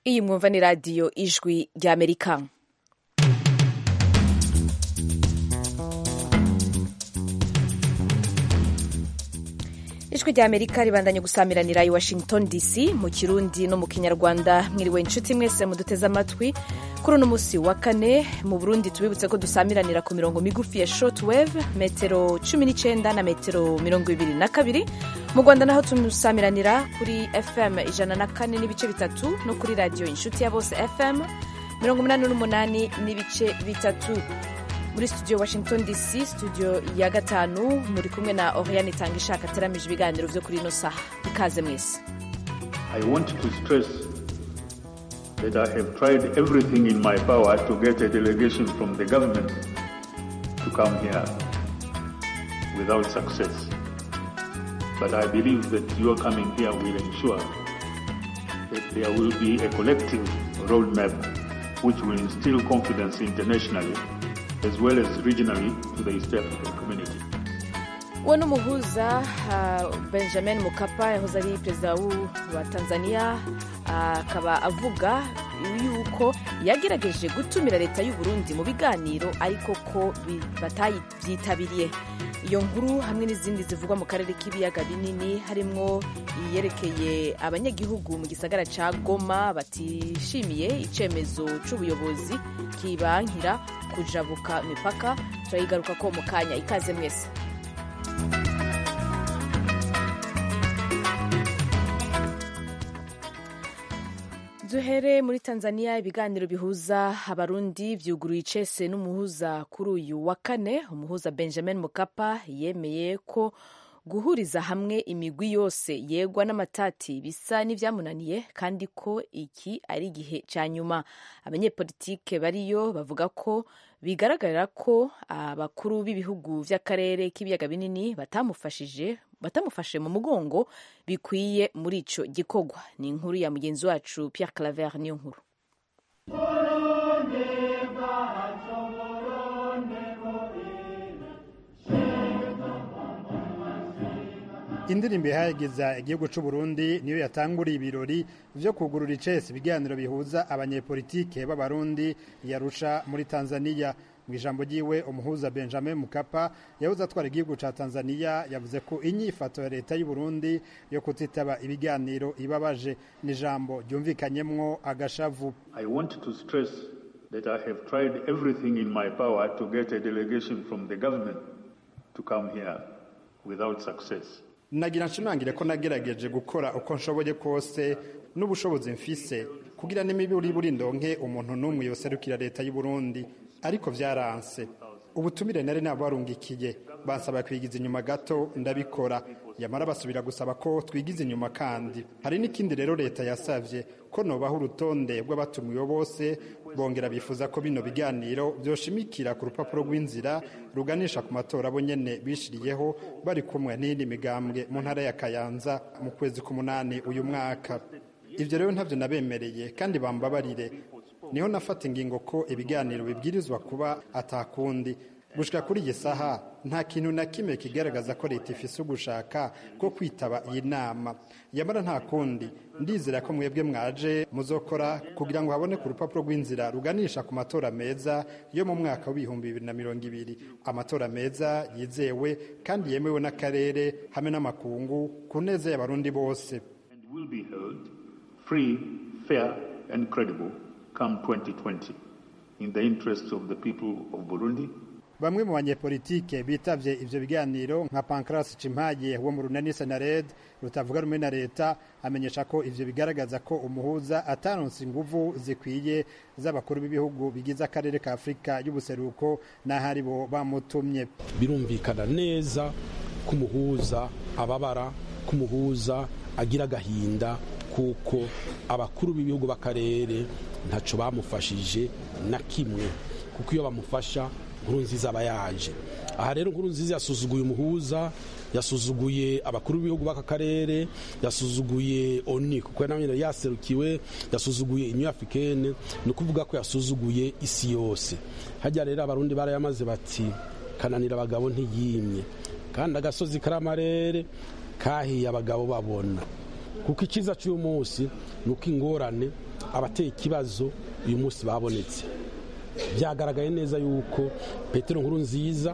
iyi mwumva ni radiyo ijwi ry'amerika ijwi ry'amerika ribandanye gusamiranira i washington dc mu kirundi no mu kinyarwanda mwiriwe inshuti mwese muduteze amatwi kuri uno munsi wa kane mu burundi tubibutse ko dusamiranira ku mirongo migufi ya shortwave metero 19 na metero 22 mu rwanda naho tumusamiranira kuri fm ijana na kane n'ibice bitatu no kuri radiyo inshuti ya bose fm 88 n'ibice bitatu muri studio washington dc studio ya gatanu muri kumwe na oriane itanga ishaka ateramije ibiganiro byo kuri ino saha ikaze mwese I want to stress that I have tried everything in my power to get a delegation from the government to come here without success. But I believe that your coming here will ensure that there will be a collective roadmap which will instill confidence internationally as well as regionally to the East African community. uwo ni umuhuza uh, benjamin mukapa yahoze ari perezida wa tanzania akaba uh, avuga yuko yagerageje gutumira leta y'u burundi mu biganiro ariko ko batayibyitabiriye iyo nkuru hamwe n'izindi zivugwa mu karere k'ibiyaga binini harimwo iyerekeye abanyagihugu mu gisagara ca goma batishimiye icemezo c'ubuyobozi kibankira kujabuka imipaka turayigaruka ko mu kanya ikaze mwese duhere muri tanzania ibiganiro bihuza abarundi vyuguruye icese n'umuhuza kuri uyu wa kane umuhuza benjamin mukapa yemeye ko guhuriza hamwe imigwi yose yegwa n'amatati bisa n'ivyamunaniye kandi ko iki ari igihe ca nyuma abanyepolitike bariyo bavuga ko bigaragarira ko abakuru b'ibihugu vy'akarere k'ibiyaga binini batamufashije batamufashe mu mugongo bikwiye muri ico gikorwa ni inkuru ya mugenzi wacu Pierre Claver niyo nkuru indirimbo ihageza igihugu cy'u Burundi niyo yatanguriye ibirori vyo kugurura icese ibiganiro bihuza abanyepolitike b'abarundi yarusha muri Tanzania mu ijambo ryiwe umuhuza Benjamin Mukapa yahoze atwara igihugu ca Tanzania yavuze ko inyifato ya leta y'u Burundi yo kutitaba ibiganiro ibabaje ni ijambo ryumvikanyemwo agashavu I want to stress that I have tried everything in my power to get a delegation from the government to come here without success. nagira nshimangire ko nagerageje gukora uko nshoboye kose n'ubushobozi mfise kugira n'imiburi buri ndonke umuntu n'umwe yoserukira leta y'u Burundi ariko vyaranse ubutumire nari nabarungikiye bansaba kwigiza inyuma gato ndabikora yamara basubira gusaba ko twigiza inyuma kandi hari n'ikindi rero leta yasavye ko nobaho urutonde rw'abatumiwe bose bongera bifuza ko bino biganiro vyoshimikira ku rupapuro rw'inzira ruganisha ku matora bo nyene bishiriyeho bari kumwe n'iyindi migambwe mu ntara ya Kayanza mu kwezi k'umunani uyu mwaka ivyo rero ntavyo nabemereye kandi bambabarire niho nafata ingingo ko ibiganiro bibwirizwa kuba atakundi gushika kuri iyi saha nta kintu na kimwe kigaragaza ko leta ifise ugushaka ko kwitaba iyi nama yamara nta kundi ndizera ko mwebwe mwaje muzokora kugira ngo habone ku rupapuro rw'inzira ruganisha ku matora meza yo mu mwaka w'ibihumbi bibiri na mirongo ibiri amatora meza yizewe kandi yemewe n'akarere hamwe n'amakungu ku neza y'abarundi bose And will be held free, fair and credible come 2020 in the interests of the people of Burundi bamwe mu banyepolitike bitavye ivyo biganiro nka Pancras Cimpaye wo mu runani Senared rutavuga rumwe na leta amenyesha ko ivyo bigaragaza ko umuhuza ataronse inguvu zikwiye z'abakuru b'ibihugu bigize akarere ka Afrika y'ubuseruko n'ahari bo bamutumye birumvikana neza ko umuhuza ababara ko umuhuza agira agahinda kuko abakuru b'ibihugu b'akarere ntaco bamufashije na kimwe kuko iyo bamufasha nkuru nziza aba yaje aha rero nkuru nziza yasuzuguye umuhuza yasuzuguye abakuru b'ibihugu b'aka karere yasuzuguye oni kuko nawe yaserukiwe yasuzuguye inyu africaine ni ukuvuga ko yasuzuguye isi yose hajya rero abarundi barayamaze bati kananira abagabo ntiyimye kandi agasozi kari amarere kahiye abagabo babona kuko ikiza cy'uyu munsi ni uko ingorane abateye ikibazo uyu munsi babonetse byagaragaye neza yuko petero nkuru nziza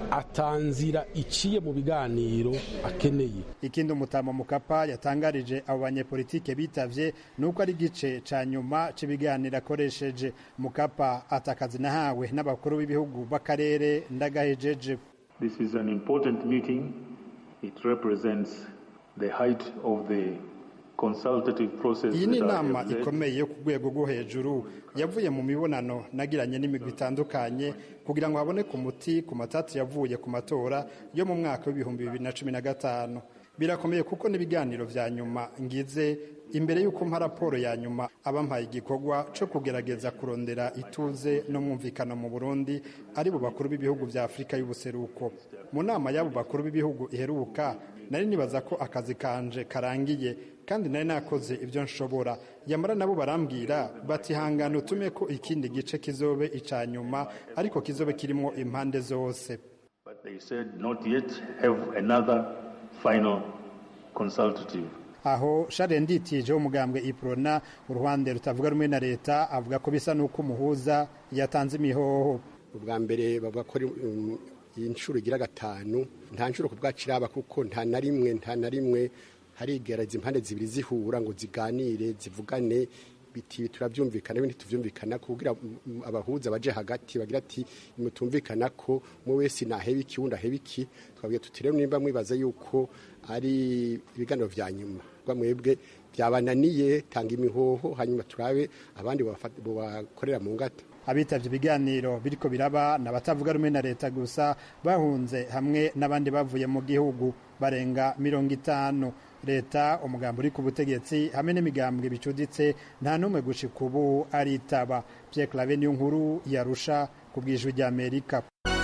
atanzira iciye mu biganiro akeneye ikindi umutama mukapa yatangarije abo banyepolitike bitavye nuko ari igice ca nyuma c'ibiganiro akoresheje mukapa atakazi nahawe n'abakuru b'ibihugu b'akarere ndagahejeje This is an important meeting. It represents the height of the consultative process iyi ni that I inama have led. ikomeye yo ku rwego rwo hejuru yavuye mu mibonano nagiranye n'imigwi itandukanye kugira ngo haboneke umuti ku matatu yavuye ku matora yo mu mwaka w'ibihumbi bibiri na cumi na gatanu birakomeye kuko n'ibiganiro vya nyuma ngize imbere y'uko mpa raporo ya nyuma abampaye igikorwa co kugerageza kurondera ituze no mwumvikano mu burundi ari bo bakuru b'ibihugu vya afurika y'ubuseruko mu nama y'abo bakuru b'ibihugu iheruka nari nibaza ko akazi kanje karangiye kandi nari nakoze ibyo nshobora yamara nabo barambwira bati hangana utume ko ikindi gice kizobe ica nyuma ariko kizobe kirimo impande zose But they said not yet have another final consultative. aho share nditije umugambwe iprona uruhande rutavuga rumwe na leta avuga ko bisa n'uko umuhuza yatanze imihoho ubwa mbere bavuga ko ari um, iyi nshuro igira gatanu nta nshuro ku bwacu iraba kuko nta na rimwe nta na rimwe harigereza impande zibiri zihura ngo ziganire zivugane biti turabyumvikana ibindi tuvyumvikana kugira mm, abahuza baje hagati bagira ati mutumvikana ko umwe wese naheba iki wundi aheba iki twabwiye tuti rero nimba mwibaza yuko ari ibiganiro vya nyuma rwa mwebwe byabananiye tanga imihoho hanyuma turabe abandi bobafata- bobakorera mu ngata abitavye ibiganiro biriko biraba n'abatavuga rumwe na leta gusa bahunze hamwe n'abandi bavuye mu gihugu barenga mirongo itanu leta umugambi uri ku butegetsi hamwe n'imigambwe bicuditse nta n'umwe gushika ubu aritaba Pierre Claver niyo nkuru yarusha ku bwijwi rya Amerika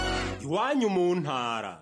iwanyu mu ntara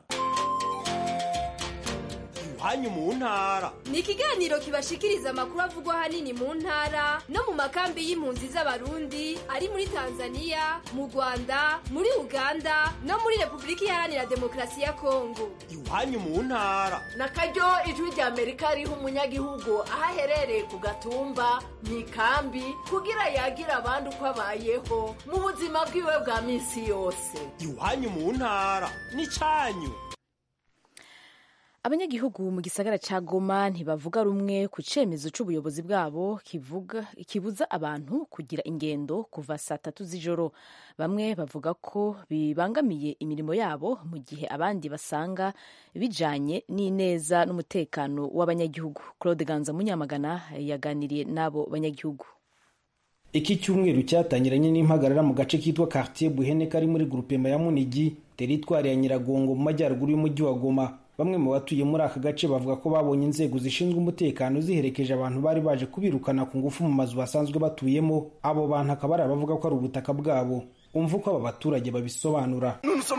iwanyu mu ntara ni ikiganiro kibashikiriza amakuru avugwa ahanini mu ntara no mu makambi y'impunzi z'abarundi ari muri tanzania mu rwanda muri uganda no muri repubulika iharanira demokarasi ya kongo iwanyu mu ntara na karyo ijwi rya amerika riha umunyagihugu aho aherereye ku gatumba mu ikambi kugira yagira abandi uko abayeho mu buzima bwiwe bwa minsi yose iwanyu mu ntara n'icanyu abanyagihugu mu gisagara ca goma ntibavuga rumwe ku cemezo c'ubuyobozi bwabo kivuga kibuza abantu kugira ingendo kuva saa tatu z'ijoro bamwe bavuga ko bibangamiye imirimo yabo mu gihe abandi basanga bijanye n'ineza n'umutekano w'abanyagihugu claude ganza munyamagana yaganiriye n'abo banyagihugu iki cyumweru cyatangiranye n'impagarara mu gace kitwa quartier buhene kari muri grupema ya munigi teritwari ya nyiragongo mu majyaruguru y'umujyi wa goma bamwe mu batuye muri aka gace bavuga ko babonye inzego zishinzwe umutekano ziherekeje abantu bari baje kubirukana ku ngufu mu mazu basanzwe batuyemo abo bantu akaba ari abavuga ko ari ubutaka bwabo umva uko aba baturage babisobanura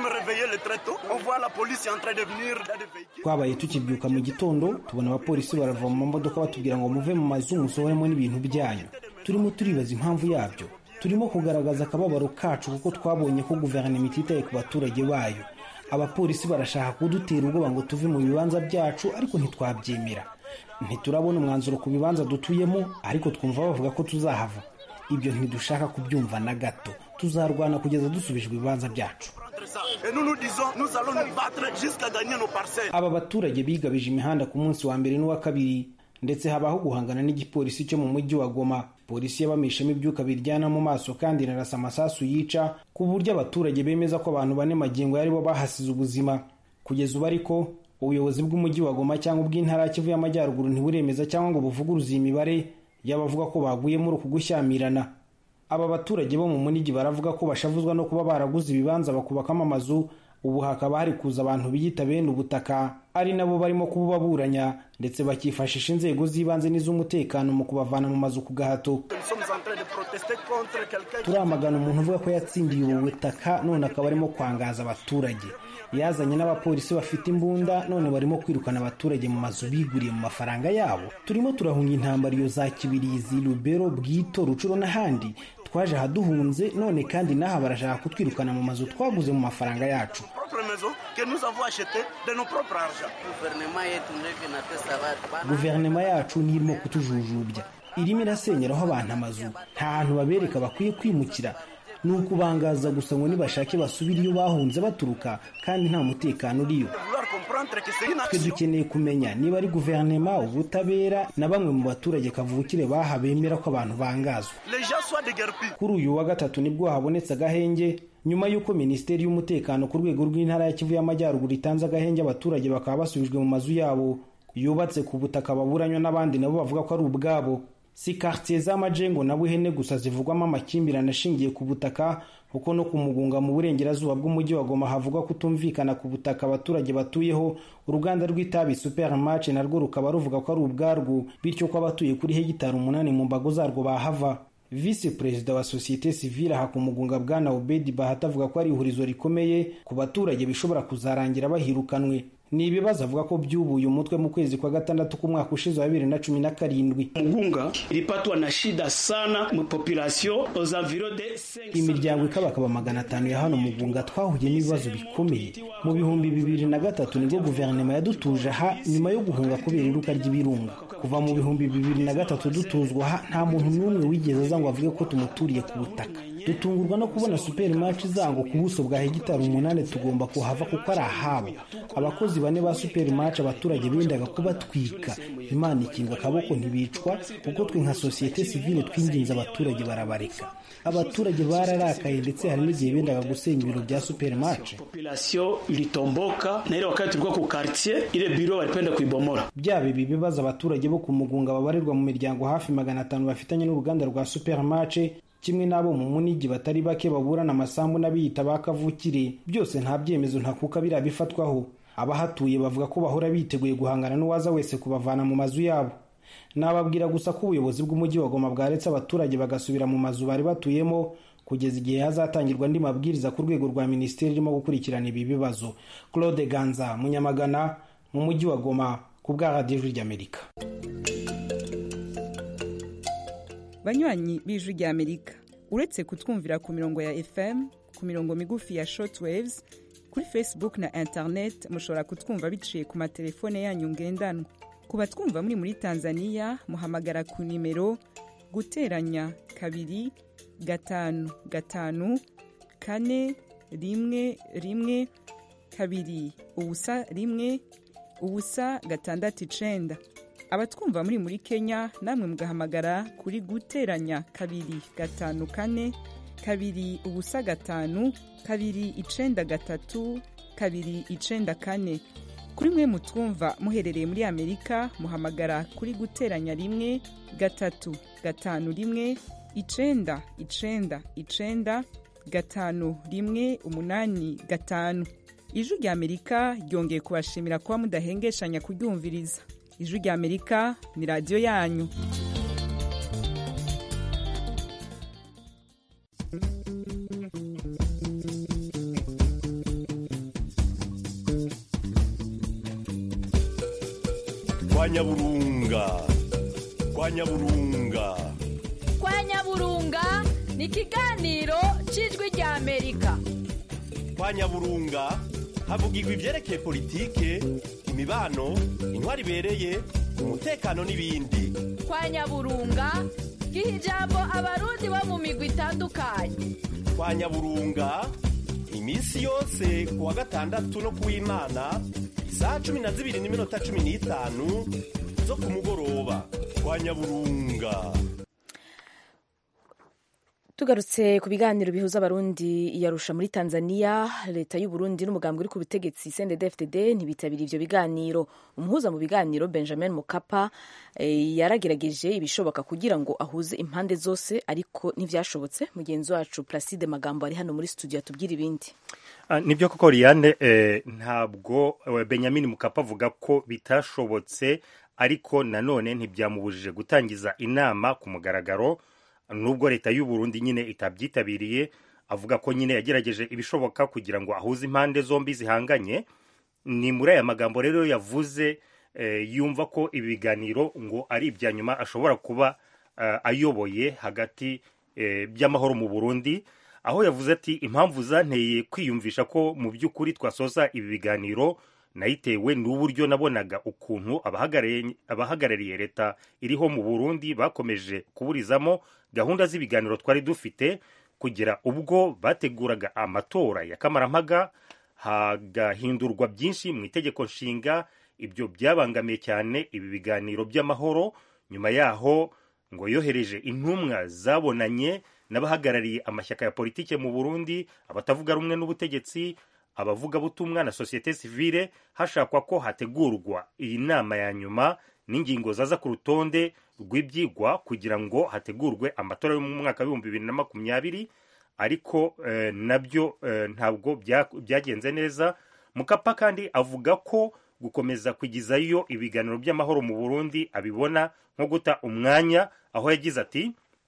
twabaye tukibyuka mu gitondo tubona abapolisi barava mu mamodoka batubwira ngo muve mu mazu musohoremo n'ibintu byanyu turimo turibaza impamvu yabyo turimo kugaragaza akababaro kacu kuko twabonye ko guverinoma ititaye ku baturage bayo abapolisi barashaka kudutera ubwoba ngo tuve mu bibanza byacu ariko ntitwabyemera ntiturabona umwanzuro ku bibanza dutuyemo ariko twumva bavuga ko tuzahava ibyo ntidushaka kubyumva na gato tuzarwana kugeza dusubijwe ibibanza byacu aba baturage bigabije imihanda ku munsi wa mbere n'uwa kabiri ndetse habaho guhangana n'igipolisi cyo mu mujyi wa goma polisi yabamishamo ibyuka biryana mu maso kandi inarasa amasasu yica ku buryo abaturage bemeza ko abantu bane magingo yari bo bahasize ubuzima kugeza ubu ariko ubuyobozi bw'umujyi wa goma cyangwa ubw'intara ya kivu y'amajyaruguru ntiburemeza cyangwa ngo buvuguruze iyi mibare y'abavuga ko baguye muri uku gushyamirana aba baturage bo mu munigi baravuga ko bashavuzwa no kuba baraguze ibibanza bakubakamo amazu ubu hakaba hari kuza abantu biyita bene ubutaka ari nabo barimo kububaburanya ndetse bakifashisha inzego z'ibanze n'iz'umutekano mu kubavana mu mazu ku gahato turamagana umuntu uvuga ko yatsindiye ubu butaka none akaba arimo kwangaza abaturage yazanye n'abapolisi bafite imbunda none barimo kwirukana abaturage mu mazu biguriye mu mafaranga yabo turimo turahunga intambara iyo za kibirizi rubero bwito rucuro n'ahandi twaje ahaduhunze none kandi n'aha barashaka kutwirukana mu mazu twaguze mu mafaranga yacu guverinoma yacu niyo irimo kutujujubya irimo irasenyeraho abantu amazu nta hantu babereka bakwiye kwimukira ni ukubangaza gusa ngo nibashake basubire iyo bahunze baturuka kandi nta mutekano uriyo twe dukeneye kumenya niba ari guverinoma ubutabera na bamwe mu baturage kavukire baha bemera ko abantu bangazwa kuri uyu wa gatatu nibwo habonetse agahenge nyuma y'uko minisiteri y'umutekano ku rwego rw'intara ya kivu y'amajyaruguru itanze agahenge abaturage bakaba basubijwe mu mazu yabo yubatse ku butaka baburanywa n'abandi nabo bavuga ko ari ubwabo si quartier z'amajengo na buhene gusa zivugwamo amakimbirane ashingiye ku butaka kuko no ku mugunga mu burengerazuba bw'umujyi wa goma havugwa kutumvikana ku butaka abaturage batuyeho uruganda rw'itabi supermarch narwo rukaba ruvuga ko ari ubwarwo bityo ko abatuye kuri hegitari umunani mu mbago zarwo bahava visi perezida wa sosiyete sivile aha ku mugunga bwana obedi bahati avuga ko ari ihurizo rikomeye ku baturage bishobora kuzarangira bahirukanwe ni ibibazo avuga ko byubuye umutwe mu kwezi kwa gatandatu k'umwaka ushize wa bibiri na cumi na karindwi Mugunga ilipatwa na shida sana mu population aux environs de 500 imiryango ikabakaba magana atanu ya hano mugunga twahuye n'ibibazo bikomeye mu bihumbi bibiri na gatatu nibwo guverinoma yadutuje aha nyuma yo guhunga kubera iruka ry'ibirunga kuva mu bihumbi bibiri na gatatu dutuzwa aha nta muntu n'umwe wigeze aza ngo avuge ko tumuturiye ku butaka dutungurwa no kubona superimaci zango ku buso bwa hegitari umunani tugomba kuhava kuko ari ahabo abakozi bane ba superimaci abaturage bendaga kubatwika imana ikinga akaboko ntibicwa kuko twe nka sosiyete sivile twinginze abaturage barabareka abaturage bararakaye ndetse hari n'igihe bendaga gusenya ibiro bya superimaci population ilitomboka na ile wakati tulikuwa ku quartier ile biro walipenda kuibomora byaba ibi bibazo abaturage bo ku mugunga babarirwa mu miryango hafi magana atanu bafitanye n'uruganda rwa supermarche kimwe n'abo mu munigi batari bake baburana amasambu n'abiyita ba kavukire byose nta byemezo ntakuka biriya bifatwaho abahatuye bavuga ko bahora biteguye guhangana n'uwaza wese kubavana mu mazu yabo nababwira gusa ko ubuyobozi bw'umujyi wa goma bwaretse abaturage bagasubira mu mazu bari batuyemo kugeza igihe hazatangirwa andi mabwiriza ku rwego rwa minisiteri irimo gukurikirana ibi bibazo claude ganza munyamagana mu mujyi wa goma ku bwa radiyo ijwi ry'amerika banywanyi b'ijwi ry'amerika uretse kutwumvira ku mirongo ya fm ku mirongo migufi ya shortwaves kuri facebook na internet mushobora kutwumva biciye ku matelefone yanyu ngendanwa ku batwumva muri muri tanzania muhamagara ku nimero guteranya kabiri gatanu gatanu kane rimwe rimwe kabiri ubusa rimwe ubusa gatandatu icenda abatwumva muri muri kenya namwe mugahamagara kuri guteranya kabiri gatanu kane kabiri ubusa gatanu kabiri icenda gatatu kabiri icenda kane kuri mwe mutwumva muherereye muri amerika muhamagara kuri guteranya rimwe gatatu gatanu rimwe icenda icenda icenda gatanu rimwe umunani gatanu ijwi rya amerika ryongeye kubashimira kuba mudahengeshanya kuryumviriza ijwi rya amerika ni radiyo yanyu kwa nyaburunga kwa nyaburunga kwa nyaburunga ni ikiganiro cy'ijwi rya amerika kwa nyaburunga havugirwa ibyerekeye politike imibano intwari ibereye umutekano n'ibindi kwa nyaburunga giha ijambo abarundi bo mu migwi itandukanye kwa nyaburunga iminsi yose ku wa gatandatu no ku w'imana isaha cumi na zibiri n'iminota cumi n'itanu zo ku mugoroba kwa nyaburunga tugarutse ku biganiro bihuza abarundi yarusha muri tanzania leta y'u Burundi n'umugambi uri ku butegetsi cndd ntibitabiriye ivyo biganiro umuhuza mu biganiro benjamin mukapa e, yaragerageje ibishoboka kugira ngo ahuze impande zose ariko ntivyashobotse mugenzi wacu placide magambo ari hano muri studio atubwira ibindi Uh, nibyo koko Liane eh, ntabwo uh, Benjamin Mukapa avuga ko bitashobotse ariko nanone ntibyamubujije gutangiza inama ku mugaragaro nubwo leta y'u Burundi nyine itabyitabiriye avuga ko nyine yagerageje ibishoboka kugira ngo ahuze impande zombi zihanganye ni muri aya magambo rero yavuze eh, yumva ko ibi biganiro ngo ari ibya nyuma ashobora kuba uh, ayoboye hagati eh, by'amahoro mu burundi aho yavuze ati impamvu zanteye kwiyumvisha ko mu by'ukuri twasoza ibi biganiro nayitewe n'uburyo nabonaga ukuntu abahagarariye abahagarariye leta iriho mu burundi bakomeje kuburizamo gahunda z'ibiganiro twari dufite kugera ubwo bateguraga amatora ya kamarampaga hagahindurwa byinshi mu itegeko nshinga ibyo byabangamiye cyane ibi biganiro by'amahoro nyuma yaho ngo yohereje intumwa zabonanye n'abahagarariye amashyaka ya politike mu burundi abatavuga rumwe n'ubutegetsi abavugabutumwa na sosiyete sivile hashakwa ko hategurwa iyi nama ya nyuma n'ingingo zaza ku rutonde rw'ibyigwa kugira ngo hategurwe amatora yo mu mwaka w'ibihumbi bibiri na makumyabiri ariko eh, nabyo eh, ntabwo bya- byagenze neza mukapa kandi avuga ko gukomeza kugizayo ibiganiro by'amahoro mu burundi abibona nko guta umwanya aho yagize ati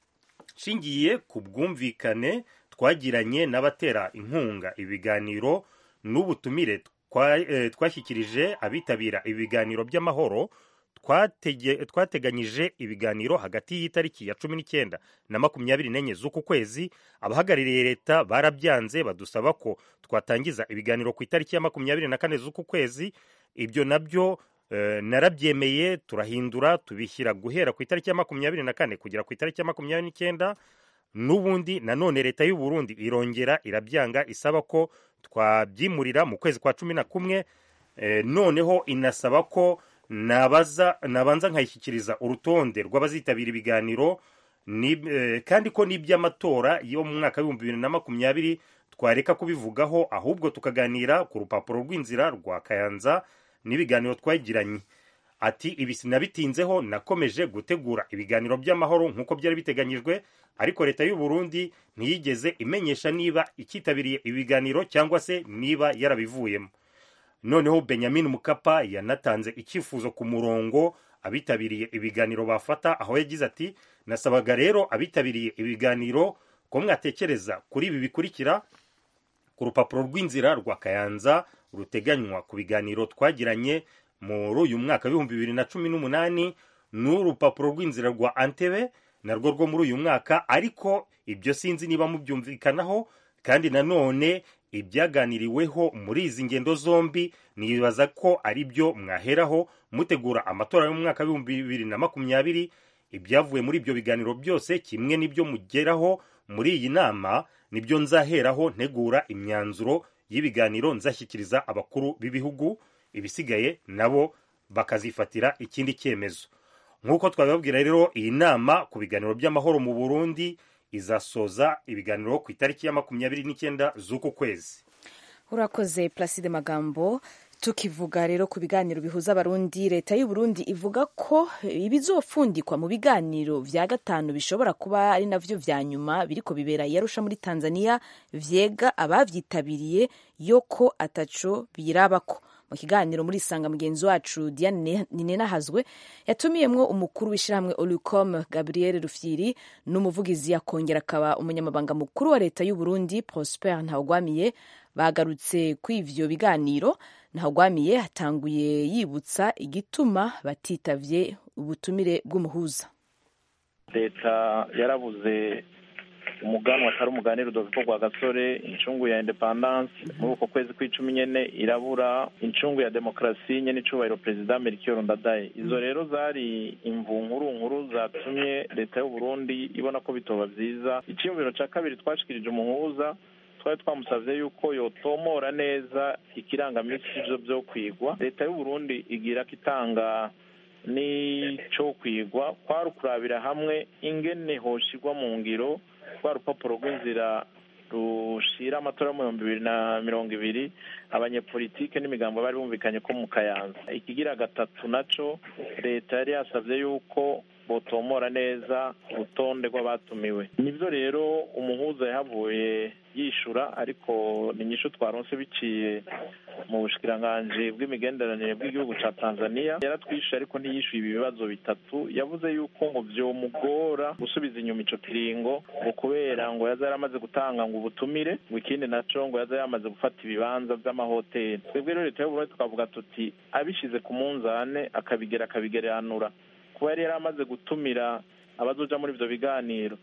nshingiye ku bwumvikane twagiranye n'abatera inkunga ibiganiro n'ubutumire twa- eh, twashyikirije abitabira ibiganiro by'amahoro twatege- twateganyije ibiganiro hagati y'itariki ya cumi n'icyenda na makumyabiri n'enye z'uku kwezi abahagarariye leta barabyanze badusaba ko twatangiza ibiganiro ku itariki ya makumyabiri na kane z'uku kwezi ibyo nabyo eh, narabyemeye turahindura tubishyira guhera ku itariki ya makumyabiri na kane kugera ku itariki ya makumyabiri n'icyenda n'ubundi nanone leta y'u Burundi irongera irabyanga isaba ko twabyimurira mu kwezi kwa cumi na kumwe eh, noneho inasaba ko nabaza nabanza nkayishyikiriza urutonde rw'abazitabira ibiganiro ni, eh, kandi ko n'iby'amatora yo mu mwaka w'ibihumbi bibiri na makumyabiri twareka kubivugaho ahubwo tukaganira ku rupapuro rw'inzira rwa kayanza n'ibiganiro twagiranye ati ibi sinabitinzeho nakomeje gutegura ibiganiro by'amahoro nk'uko byari biteganyijwe ariko leta y'u Burundi ntiyigeze imenyesha niba ikitabiriye ibiganiro cyangwa se niba yarabivuyemo noneho benjamin mukapa yanatanze icyifuzo ku murongo abitabiriye ibiganiro bafata aho yagize ati nasabaga rero abitabiriye ibiganiro ko mwatekereza kuri ibi bikurikira ku rupapuro rw'inzira rwa kayanza ruteganywa ku biganiro twagiranye muri uyu mwaka w'ibihumbi bibiri na cumi n'umunani n'urupapuro rw'inzira rwa antebe narwo rwo muri uyu mwaka ariko ibyo sinzi niba mubyumvikanaho kandi nanone ibyaganiriweho muri izi ngendo zombi nibaza ko ari byo mwaheraho mutegura amatora y'umwaka w'ibihumbi bibiri na makumyabiri ibyavuye muri ibyo biganiro byose kimwe n'ibyo mugeraho muri iyi nama nibyo nzaheraho ntegura imyanzuro y'ibiganiro nzashyikiriza abakuru b'ibihugu ibisigaye nabo bakazifatira ikindi cyemezo nk'uko twabibabwira rero iyi nama ku biganiro by'amahoro mu burundi izasoza ibiganiro ku itariki ya makumyabiri n'icyenda z'uku kwezi urakoze placide magambo tukivuga rero ku biganiro bihuza abarundi leta y'u Burundi ivuga ko ibizofundikwa mu biganiro vya gatanu bishobora kuba ari navyo vya nyuma biriko bibera yarusha muri Tanzania vyega abavyitabiriye yoko ataco birabako mu kiganiro muri isanga mugenzi wacu Diane Ninenahazwe yatumiyemwo umukuru w'ishyirahamwe Olucom Gabriel Rufyiri n'umuvugizi yakongera akaba umunyamabanga mukuru wa leta y'u Burundi Prosper Ntawugwamiye bagarutse ku ivyo biganiro Ntawugwamiye hatanguye yibutsa igituma batitavye ubutumire bw'umuhuza leta yarabuze umuganwa atari umuganira udoviko rwa gasore incungu ya independance muri uko kwezi kw'icumi nyene irabura incungu ya demokarasi nyene icubahiro perezida melchior ndadaye izo rero zari imvu nkuru nkuru zatumye leta y'u burundi ibona ko bitoba vyiza iciyumviro ca kabiri twashikirije umuhuza twari twamusavye yuko yotomora neza ikirangamisi ivyo vyo kwigwa leta y'u burundi igira ko itanga n'ico kwigwa kwari ukurabira hamwe ingene hoshigwa mu ngiro rwa rupapuro rw'inzira rushira amatora mu bihumbi bibiri na mirongo ibiri abanyepolitike n'imigambo bari bumvikanye ko mu kayanza ikigira gatatu naco leta yari yasavye yuko botomora neza urutonde rw'abatumiwe nibyo rero umuhuza yahavuye yishura ariko ni nyinshi twaronse biciye mu bushikiranganji bw'imigenderanire bw'igihugu ca tanzania yaratwishuye ariko ntiyishuye ibi bibazo bitatu yavuze yuko ngo vyomugora gusubiza inyuma ico kiringo ngo kubera ngo yaza yaramaze gutanga ngo ubutumire ngo ikindi naco ngo yaza yamaze gufata ibibanza vy'amahoteli twebwe rero leta y'uburundi tukavuga tuti abishize ku munzane akabigera akabigeranura kuba yari yaramaze gutumira abazoja muri ivyo biganiro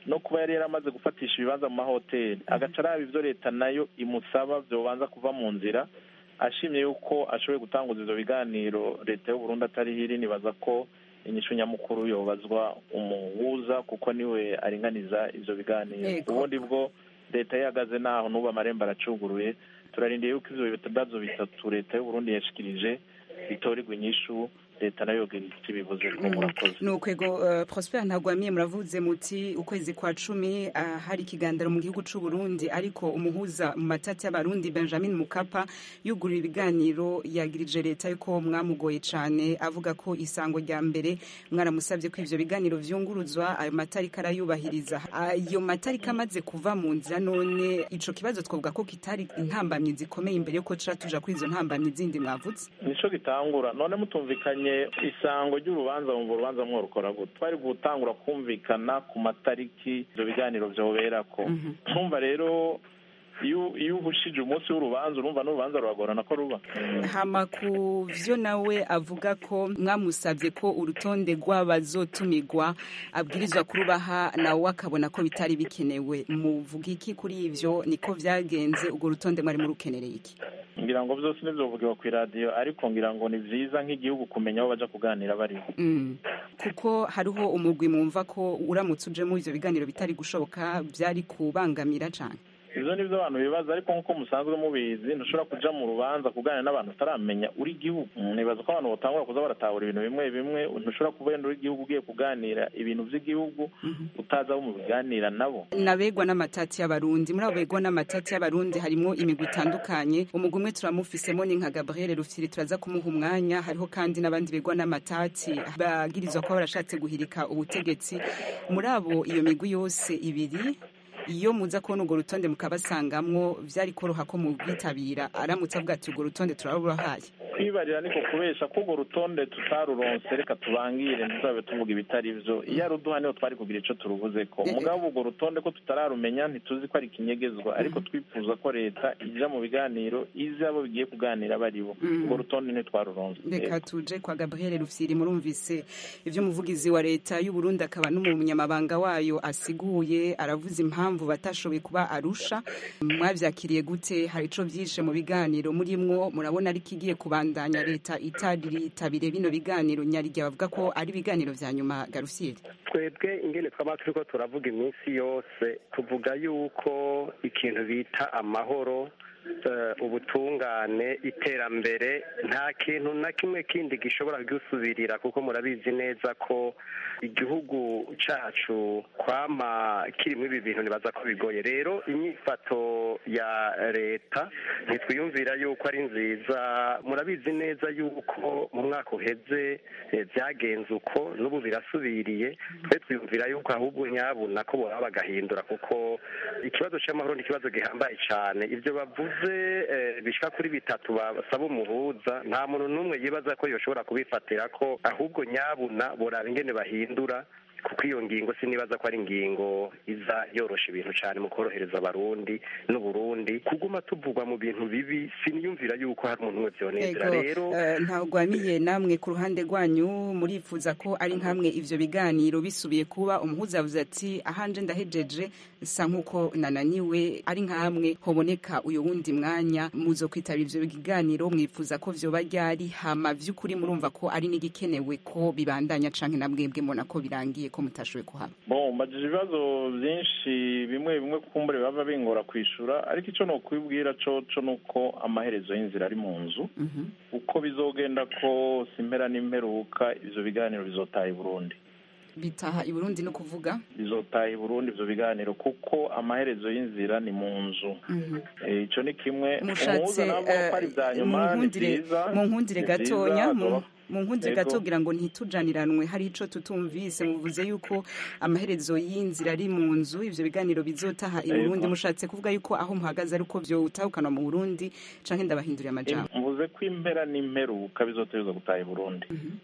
no kuba yari yaramaze gufatisha ibibanza mu mahoteli agaca araba ivyo leta nayo imusaba vyobanza kuva mu nzira ashimye yuko ashoboye gutanguza ivyo biganiro leta y'uburundi atari hiri nibaza ko inyishu nyamukuru yobazwa umuhuza kuko niwe aringaniza ivyo biganiro Yego. ubundi bwo leta yihagaze naho n'ubu amarembo aracuguruye turarindiye yuko ivyo bibazo bitatu leta y'uburundi yashikirije bitorerwa inyishu leta nayo yogira icyo ibivuze ko murakoze nukwego uh, prosper ntagwamiye muravuze muti ukwezi kwa cumi uh, hari ikiganiro mu gihugu c'u Burundi ariko umuhuza mu matati y'abarundi Benjamin Mukapa yugurura ibiganiro yagirije leta yuko mwamugoye cane avuga ko isango rya mbere mwaramusavye ko ivyo biganiro vyunguruzwa ayo matariki arayubahiriza ayo matariki amaze kuva mu nzira none ico kibazo twavuga ko kitari intambamyi zikomeye imbere yuko tuja tuja kuri izo ntambamyi zindi mwavuze nico gitangura none mutumvikanye isango ry'urubanza mu rubanza mworukora gute twari gutangura kumvikana ku matariki ivyo biganiro vyoberako ntumva rero iyo iyo uhushije umunsi w'urubanza urumva n'urubanza ruragorana ko ruba hama ku vyo nawe avuga ko mwamusavye ko urutonde rw'abazotumirwa abwirizwa kurubaha nawe akabona ko bitari bikenewe muvuga iki kuri ivyo niko vyagenze urwo rutonde mwari murukenereye iki ngira ngo vyose nivyovugiwe kw'iradiyo ariko ngira ngo ni vyiza nk'igihugu kumenya aho baja kuganira bariho Mm. kuko hariho umugwi mumva ko uramutse uje muri ivyo biganiro bitari gushoboka vyari kubangamira cane ivyo nivyo abantu bibaza ariko nk'uko musanzwe mubizi ntushobora kuja mu rubanza kuganira n'abantu utaramenya uri igihugu Mm, nibaza ko abantu batangura kuza baratahura ibintu bimwe bimwe ntushobora kuba wenda uri igihugu ugiye kuganira ibintu vy'igihugu utazi abo mu biganira nabo nabegwa n'amatati y'abarundi muri abo begwa n'amatati y'abarundi harimwo imigwi itandukanye umugwi umwe turamufisemo ni nka gabriel rufyiri turaza kumuha umwanya hariho kandi n'abandi begwa n'amatati bagirizwa kuba barashatse guhirika ubutegetsi muri abo iyo migwi yose ibiri iyo muza kubona urwo rutonde mukabasangamwo vyari koroha ko mubwitabira aramutse avuga ati urwo rutonde turarubahaye kwibarira niko kubesha ko urwo rutonde tutaruronse reka tubangire ntituzabe tuvuga ibitari vyo iyo aruduha niho twari kugira ico turuvuzeko mugabo urwo rutonde ko tutararumenya ntituzi ko ari ikinyegezwa ariko twifuza ko leta ija mu biganiro izi abo bigiye kuganira baribo Mhm. urwo rutonde ntitwaruronse reka tuje kwa gabriel rufyiri murumvise ivyo umuvugizi wa leta y'uburundi akaba n'umunyamabanga wayo asiguye aravuze impamvu batashoboye kuba arusha mwavyakiriye gute hari ico vyishe mu biganiro murimwo murabona ariko igiye kubandanya leta itaritabire bino biganiro nyarigya bavuga ko ari ibiganiro vya nyuma garufyiri twebwe ingene twaba turiko turavuga iminsi yose tuvuga yuko ikintu bita amahoro eh, ubutungane iterambere nta kintu na kimwe kindi gishobora gusubirira kuko murabizi neza ko igihugu cacu kwama kirimo ibi bintu nibaza ko bigoye rero inyifato ya leta ntitwiyumvira yuko ari nziza murabizi neza yuko mu mwaka uheze eh, byagenze uko n'ubu birasubiriye twe twiyumvira yuko ahubwo nyabuna ko boraba bagahindura kuko ikibazo cy'amahoro ni ikibazo gihambaye cyane ibyo bavuze eh, bishika kuri bitatu basaba umuhuza nta muntu n'umwe yibaza ko yoshobora kubifatira ko ahubwo nyabuna boraba ingene bahindura kuko iyo ngingo sinibaza ko ari ingingo iza yorosha ibintu cyane mu korohereza abarundi n'uburundi kuguma tuvugwa mu bintu bibi siniyumvira yuko hari umuntu umwe vyonezera rero eh, ntagwamiye namwe ku ruhande rwanyu murifuza ko ari nkamwe ivyo biganiro bisubiye kuba umuhuza yavuze ati ahanje ndahejeje sa nk'uko nananiwe ari nkamwe hoboneka uyu wundi mwanya muzo kwitabira ivyo biganiro mwifuza ko vyoba ryari hama vy'ukuri murumva ko ari n'igikenewe ko bibandanya canke na mwebwe mbona ko birangiye ko mutashoboye kuhaba bon mbajije ibibazo byinshi bimwe bimwe kumbure baba bingora kwishura ariko icyo nokwibwira co co nuko amaherezo y'inzira ari mu nzu uko bizogenda kose impera n'imperuka ivyo biganiro bizotaha i burundi bitaha i burundi no kuvuga bizotaha i burundi ivyo biganiro kuko amaherezo y'inzira ni mu nzu Eh, ico ni kimwe mushatse umuhuza navuga ko ari ibya nyuma ni vyiza mu nkundire ni vyiza, gatonya mu- azoba- mu nkundire Yego. gato kugira ngo ntitujaniranwe hari ico tutumvise muvuze yuko amaherezo y'inzira ari mu nzu ivyo biganiro bizotaha i Yego. burundi mushatse kuvuga yuko aho muhagaze ari uko vyotahukana mu burundi canke ndabahinduriye amajambo mvuze ko impera n'imperuka bizotegerezwa gutaha i burundi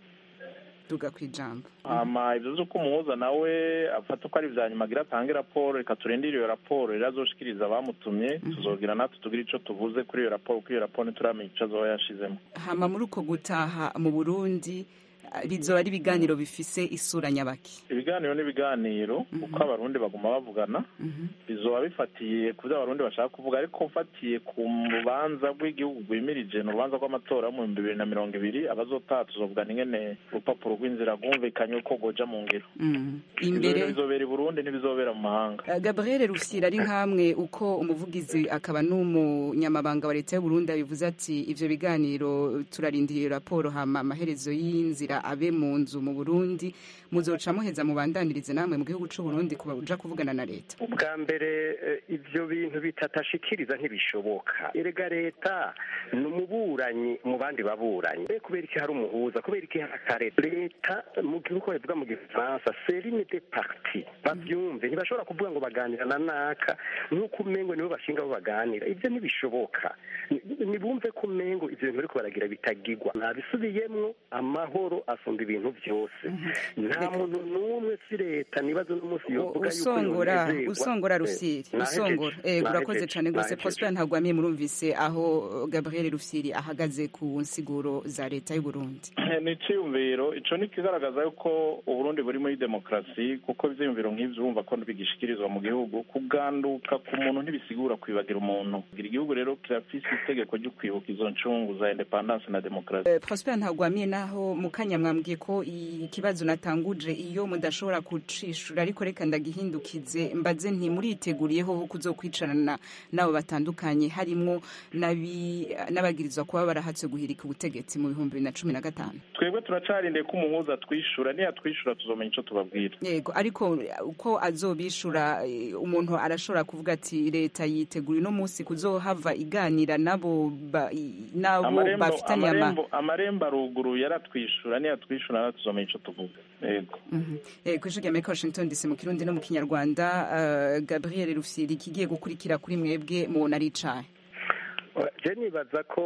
duga kwijambo hama ivyo vy'uko umuhuza nawe afata ko ari ivya nyuma agira atange raporo reka turindire iyo raporo rero azoshikiriza abamutumye tuzogira natwe tugire ico tuvuze kuri iyo raporo kuko iyo raporo ntituramenya ico azoba yashizemo hama muri uko gutaha mu burundi bizoba ari ibiganiro bifise isura nyabaki ibiganiro n'ibiganiro uko abarundi baguma bavugana bizoba bifatiye ku byo abarundi bashaka kuvuga ariko mfatiye ku rubanza rw'igihugu rwimirije ni urubanza rw'amatora yo mu bihumbi bibiri na mirongo ibiri abazotaha tuzovugana ingene urupapuro rw'inzira rwumvikanye uko goja mu ngiro imbere Ivyo bizobera i burundi ntibizobera mu mahanga Uh, Gabriel Rufyiri ari nkamwe uko umuvugizi akaba n'umunyamabanga wa leta y'u Burundi abivuze ati ivyo biganiro turarindiriye raporo hama amaherezo y'inzira abe mu nzu mu Burundi muzoca muheza mubandanirize namwe mu gihugu c'u Burundi kuja kuvugana na leta ubwa mbere eh, ivyo bintu bitatashikiriza ntibishoboka erega leta ni umuburanyi mu bandi baburanyi Mbe kubera iki hari umuhuza kubera iki hari akareta leta mu gihugu bavuga mu gifaransa serine de parti bavyumve ntibashobora kuvuga ngo baganira na naka nk'uko umengo nibo bashinga bo baganira ivyo ntibishoboka Ni- nibumve ko umengo ivyo bintu bariko baragira bitagigwa nabisubiyemwo amahoro asumba ibintu vyose nta muntu n'umwe si leta nibazo n'umunsi yovuga yuko usongora yonezerwa. usongora Eh, Rufyiri nahejeje, usongora eh urakoze nahejeje, cyane gose nahejeje. Prosper ntagwamiye murumvise aho Gabriel Rufyiri ahagaze ku nsiguro za leta y'u Burundi ni iciyumviro ico ni kigaragaza yuko uburundi buri muri demokarasi kuko ivyiyumviro nk'ivyo urumva ko bigishikirizwa mu gihugu kuganduka ku muntu ntibisigura kwibagira umuntu kugira igihugu rero kirafise itegeko ryo kwibuka izo ncungu za independance na demokarasi Eh, Prosper ntagwamiye naho mukanya mwambwiye ko ikibazo natanguje iyo mudashobora kucishura ariko reka ndagihindukize mbaze nti muriteguriyeho kuzokwicarana nabo batandukanye harimwo n'abi- n'abagirizwa kuba barahatse guhirika ubutegetsi mu bihumbi bibiri na cumi na gatanu twebwe turacarindiye ko umuhuza twishura niyatwishura tuzomenya ico tubabwira yego ariko uko azobishura eh, umuntu arashobora kuvuga ati leta yitegura uno munsi kuzohava iganira nabo ba- i- nabo amarembo bafitanye ama amarembo amarembo aruguru yaratwishura niyatwishura natwe tuzomenya ico tuvuga yego Mhm. Eh, kw'ijwi rya Amerika Washington DC mu kirundi no mu kinyarwanda eh, Gabriel Rufyiri kigiye gukurikira kuri mwebwe mubona ari icahe je nibaza ko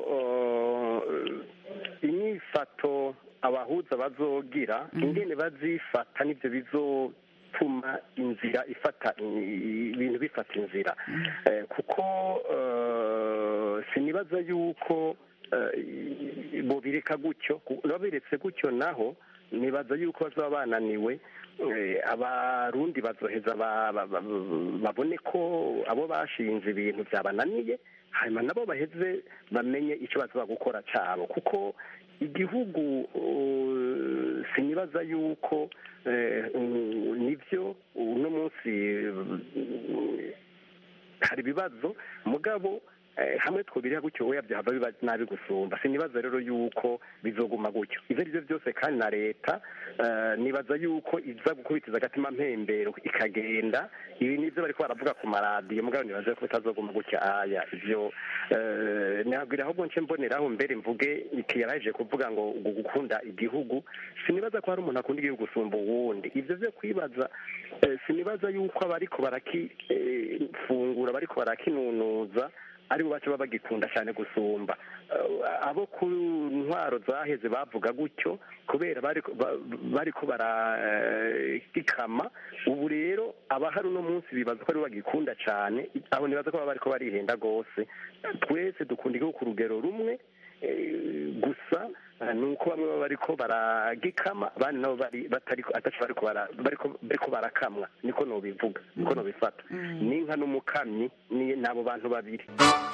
uh, inyifato abahuza bazogira ingene bazifata nivyo bizotuma inzira ifata i- ibintu bifata inzira Eh, kuko uh, sinibaza yuko uh, bobireka gutyo ku- babiretse gutyo naho nibaza yuko bazaba bananiwe eh, abarundi bazoheza ba- ba- ba- babone ko abo bashinze ibintu byabananiye hanyuma nabo baheze bamenye icyo bazaba gukora cyabo kuko igihugu uh, sinibaza yuko eh, mm, nivyo uno munsi mm, hari ibibazo mugabo eh, hamwe twobiriha gutyo oya byahava biba nabi gusumba sinibaza rero yuko bizoguma gutyo ivyo ari byo byose kandi na leta eh, nibaza yuko iza gukubitiza agatima mpembero ikagenda ibi nivyo bariko baravuga ku maradiyo mugabo nibaza ko bitazoguma gutya aya ivyo eh, nabwira ahubwo nce mboneraho mbere mvuge ikiyaraje kuvuga ngo ngo gukunda igihugu sinibaza ko hari umuntu akunda igihugu gusumba uwundi ivyo vyo kwibaza eh, sinibaza yuko abariko barakifungura bariko barakinunuza aribo baca baba bagikunda cyane gusumba Eh, abo ku ntwaro zaheze bavuga gutyo kubera bariko ba- bariko baragikama ubu rero abahari uno munsi bibaza ko aribo bagikunda cyane abo nibaza ko baba bariko barihenda rwose twese dukunda igihugu ku rugero rumwe eh, gusa eh, ni uko bamwe baba bariko baragikama abandi nabo bari batariko ataco bariko bara- bariko bariko barakamwa niko nobivuga niko nobifata n'inka n'umukamyi ni n'abo bantu babiri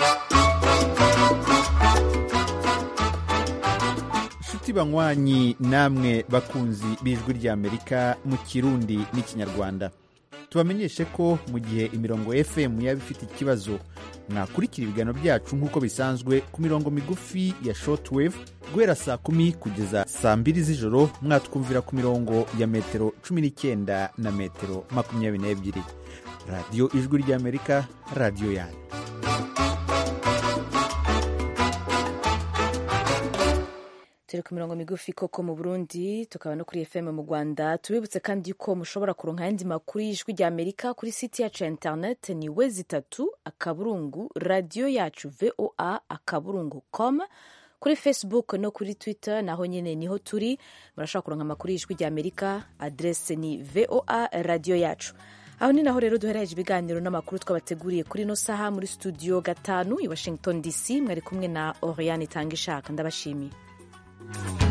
nshuti banywanyi namwe bakunzi b'ijwi ry'amerika mu kirundi n'ikinyarwanda tubamenyeshe ko mu gihe imirongo fm yaba ifite ikibazo mwakurikira ibiganiro byacu nk'uko bisanzwe ku mirongo migufi ya shortwave guhera saa kumi kugeza saa mbiri z'ijoro mwatwumvira ku mirongo ya metero cumi n'icyenda na metero makumyabiri n'ebyiri radiyo ijwi ry'amerika radiyo yanyu turi ku mirongo migufi koko mu burundi tukaba no kuri fm mu rwanda tubibutse kandi ko mushobora kuronka ayandi makuru y'ijwi rya amerika kuri site yacu ya internet ni we zitatu akaburungu radiyo yacu voa akaburungu com kuri facebook no kuri twitter naho nyine niho turi murashobora kuronka amakuru y'ijwi rya amerika adrese ni voa radiyo yacu aho ni naho rero duhereje ibiganiro n'amakuru twabateguriye kuri ino saha muri studio gatanu i washington dc mwari kumwe na oriane itanga ishaka ndabashimiye